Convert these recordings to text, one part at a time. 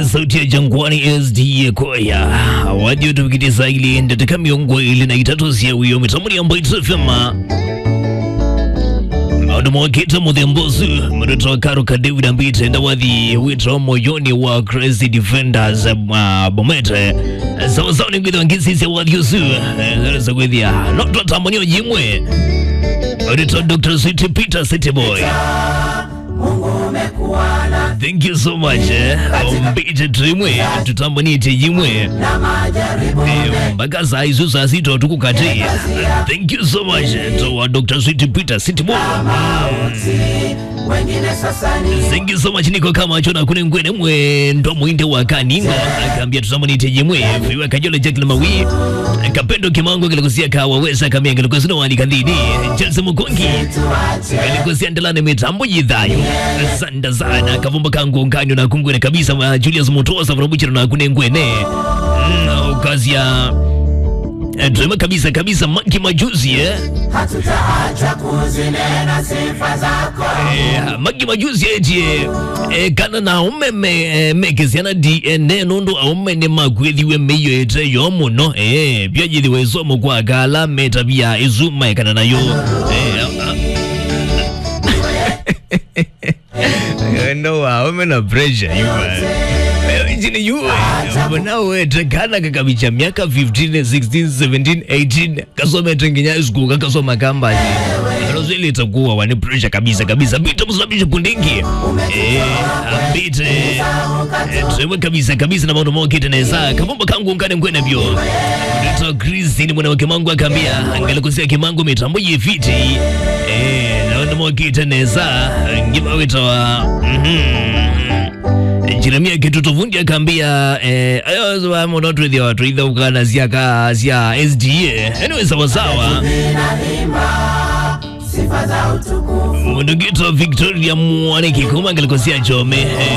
sauti ya jangwani sda kwaya wadio tupikitisa ili ndateka miongo ili na itatu sia wiyo mitamuni ambayo itusafema maundu mawakita muthembosu mtoto wa karo ka david ambite ndawathi wito moyoni wa crazy defenders uh, bomete sawasawa ni kwithwa ngisisia wathiosu zaresa kwithia notwatambanio jimwe Auditor Dr. City Peter City Boy. Thank you so much. Eh. Mbite tuimwe tutambanite jimwe Eh, mpaka saa hizo saa sita tukukati. Thank you so much to wa Dr. City Peter City Boy. Thank you so much niko kama chona kune ngwene mwe ndo mwinde wa kaningo akaambia tutambanite jimwe viwa kajole Jack Lamawi kapendo kimango kilikusia kawaweza kamia kilikusia wali kandini Chelsea Mukongi kilikusia ndelane mitambo jidhayo sanda sana kavumba kangu nganyo na kungwene kabisa wa Julius Mutosa vrabuchira na kune ngwene Mm, kazi ya eh, Drema kabisa kabisa manki majuzi eh hatutaacha kuzinena sifa zako Eh, magi majuzi eti eh, kana na umeme eh, mekesiana dna nundu aumene makwithiwe meiyo ete yo muno eh, byajithiwe isomo kwa kala meta bya izuma ekana nayo eh, ah, no aume na pressure yuwa chini yuwe nawe kana kakabicha miaka 15 16 17 18 kasome tenginya school kakasoma kambaji Rozo ile itakuwa wani pressure kabisa kabisa bita msabisha pundingi eh ambite eh, tuwe kabisa kabisa na maono moke teneza kabomba kangu ngane ngwene byo Dito Chris ni mwana wa kimangu akambia angela kusia kimangu mitambo yifiti eh na ndo moke teneza ngiba wita wa mhm Jeremia Kitutuvundi akaambia eh, ayo wa monotwithia watu itha ukana siaka sia SDA anyway sawa sawa inaimba sifa za utukufu mundugito Victoria Mwaniki kuma ngalikosia chome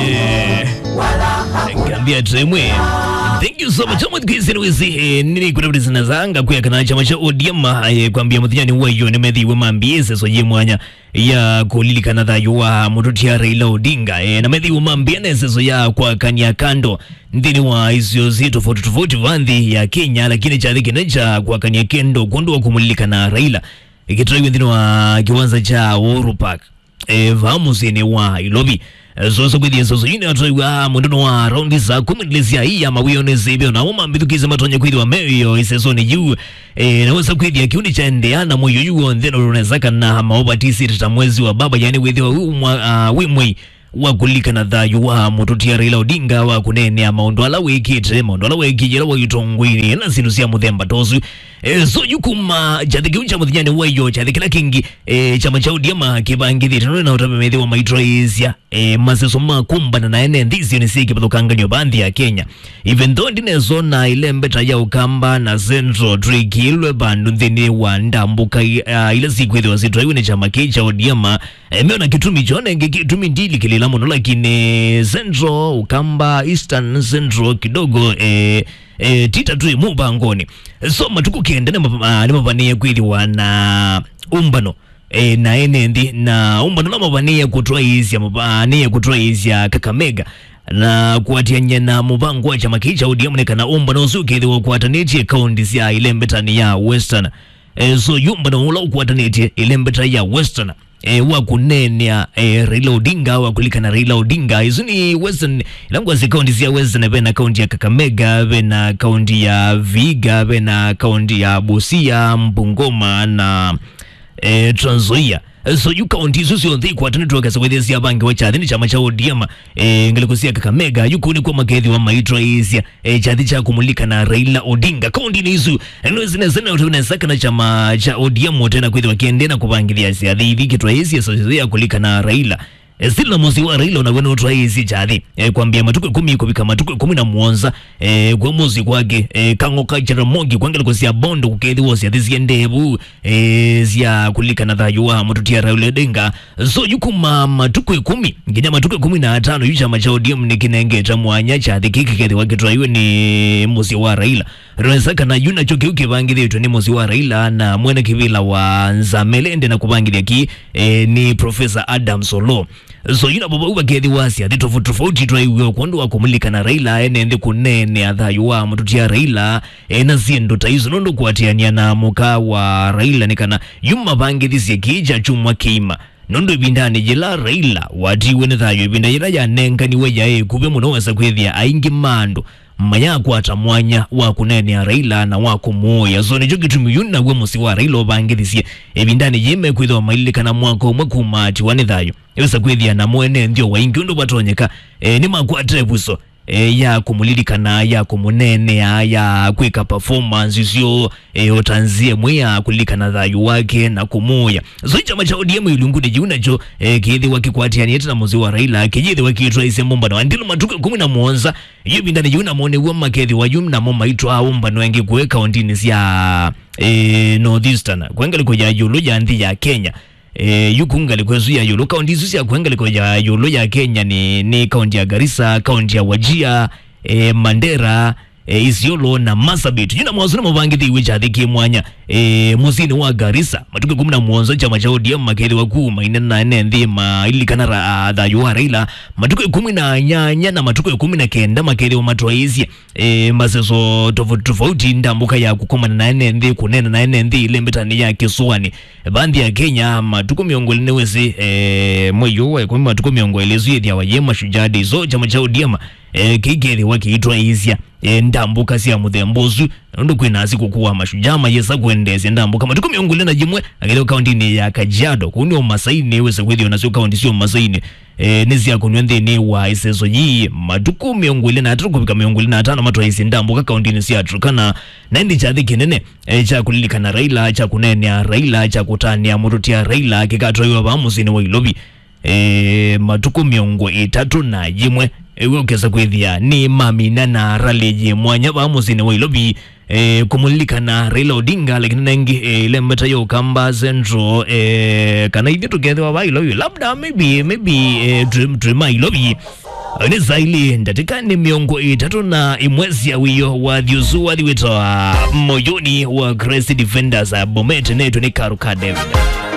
eh, wala kaambia tremwe Thank you so much. Amwe kwisi wisi eh, nini kuna kuti zinazanga kuya kana chama cha ODM eh, kwambia muthiani wayo ni methi we mambiese so ye mwanya ya kulilikana thayo wa mututia Raila Odinga eh, na methi we mambianese so ya kwa kania kando nthini wa isio zi tofauti tofauti vanthi ya Kenya lakini cha thiki cha kwa kania kendo kundu wa kumulilikana Raila ikitoiwe nthini wa kiwanza cha Uhuru Park eh, vamusini wa ilovi zoso kwithia zoso ine atoiwa munduno wa raundi za kumi nilizia iya mawiyone zibyo na uma mbithukize matonye kwithwa meyo isesoni juu e, naweza kwithia kiundi cha ndeana moyo yuo ntheno runezaka na maobatisi tata mwezi wa baba yani withiwa umwa uh, wimwi wa kulikana thayu wa mututia Raila Odinga wa kunenea maundu ala wikite maundu ala wikijira wa itongwini na sindu cia muthemba tosu e, so yukuma chathi cha muthinyani wayo chathi kila kingi e, chama cha ODM kibangithite no na utamemethi wa maitraisia e, maseso makumbana na ene nthisi ni siki pathukanganyo banthi ya Kenya even though ndinezona ile mbeta ya ukamba na central trikilwe bandu nthini wa ndambuka uh, ile siku ithiwa sitraiwe ni chama kii cha ODM e, meona kitumi chonenge kitumi ndili kilila muno lakini central ukamba eastern central kidogo e, e, tita tu mubangoni so matuku kenda nimapania kwithiwa na umbano e, na enendi na umbano namapania kutwaisya mapania kutwaisya kakamega na kuatianya na muvango wa chama kii cha ODM nekana umbano usukithiwa kuatanitie kaunti cia ile mbetani ya western e, so yumbano ula ukuatanitie ile mbeta ya western e, wa kunenea e, Raila Odinga wa kulikana Raila Odinga izo ni western ilangwa zi kaunti cia western vena kaunti ya Kakamega vena kaunti ya Viga vena kaunti ya Busia Mbungoma na e, Trans Nzoia so yu kaunti izo cionthe ikwatanitwakasa wethesya vangi wa chathi ni chama cha ODM e, ngalikusia Kakamega yukuni kwa makethi wa maitwa isya e, chathi cha kumulika na Raila Odinga kaunti ni isu eno zinezena utunezaka na chama cha ODM tena kwithi wakiendena kupangithia siathi ithi kitwa isya so ya kulika na Raila E, sila musi wa Raila unawena utwa isi chathi e, kwambia matuku kumi kubika matuku kumi na muonza e, kwa musi kwake e, kango kachara mongi kwangela kusia bondo kukethi wosi athi sia ndevu e, sia kulika na thayu wa mututia Raila Odinga so yukuma matuku kumi nginya matuku kumi na atano yu chama cha ODM ni kinengeta mwanya chathi kiki kethi wakitwa iwe ni musi wa Raila rwesa kana yuna cho kiu kivangithitwe ni musi wa raila na mwene kivila wa nzamelende na kuvangithia ki e, ni profesa adam solo so yuna baba uva kethi wasi athi tofauti tofauti twaiwe kwandu wa kumulika na raila enende kunene athayu wa mututia raila e, na siendo ta izo nondo kuatiania na muka wa raila nikana yuma vangithisye kija chumwa kiima nondo ivindani jila raila watiwe ni thayo ivinda jila janenganiwe jae kuve muno wesa kwithia aingi mandu mmanya akwata mwanya wa kunenea raila na wa kumuoya so nicho gitumi yuna we musi wa raila uvangithisye ivindani jime kwithwa maililikana mwaka umwe kumati wa ni thayo iwesa kwithia na mwene nthio waingi undu vatonyeka e, ni makwatire vuso e, ya kumulilikana ya kumunenea ya kwika performance isio e, otanzie mwe ya kulilikana thayu wake na kumuya so chama cha ODM ilungude jiunacho e, kiithiwa kikwatiani ete na muzi wa Raila kijithiwa kiitwa ise mumbano andilo matuka kumi na muonza iyo bindani jiuna mone wa makethi wa yum na mo maitwa au mbano wengi kuweka ondini sia e, northeastern kwengaliko ya yulu ya nthi ya Kenya e, yukungali kwezu ya yulu kaunti isu cia kwengaliko ya yulu ya Kenya ni, ni kaunti ya Garissa kaunti ya Wajia e, Mandera e, Isiolo na Marsabit jina mwazuna muvangithi iwe chathiki mwanya e, musini wa Garissa matuke kumi na muonzo chama cha ODM makethi wakuu maine na ene nthi mailikana ra thayu wa Raila matuke kumi na nyanya na matuke kumi na kenda makethi wa matwaisye e, maseso tofauti tofauti ndambuka ya kukomana na ene nthi kunena na ene nthi ile mbetani ya kisuani bandhi ya Kenya matuko miongo ine wesi e, mweyo wa kumi matuko miongo ile zuye wa yema shujadi so chama cha ODM e, kigeri wakiitwa izya e, ndambuka sia muthembozu ndu kwina siku kuwa mashujaa mayesa kuendesya ndambuka matuko miongo ine na jimwe akileo kaunti ya Kajiado kuni omasaini wese kwithio nasio kaunti sio masaini e, nizia kunywa nthini wa iseso yi matuku miongo ile na atatu kuvika miongo ile na atano matwa isi ndambuka kaunti sia Turkana na ndi chathi kinene e, cha kulilikana Raila cha kunenea Raila cha kutania mututia Raila kikatwaiwa vamusini wa Ilobi e, matuku miongo itatu na jimwe ewe ukesa kwithia ni mamina na raliji mwanya va musini wa Ilobi e, kumulilikana Raila Odinga lakini nengi e, ile mbeta yo kamba central e, kana ithi tukethiwa va Ilobi labda maybe maybe e, twima Ilobi ni zaili ndatika ni miongo itatu na imwezi wiyo wa thiusu wathiwitwa moyoni wa Grace Defenders Bomet netu ni Karuka David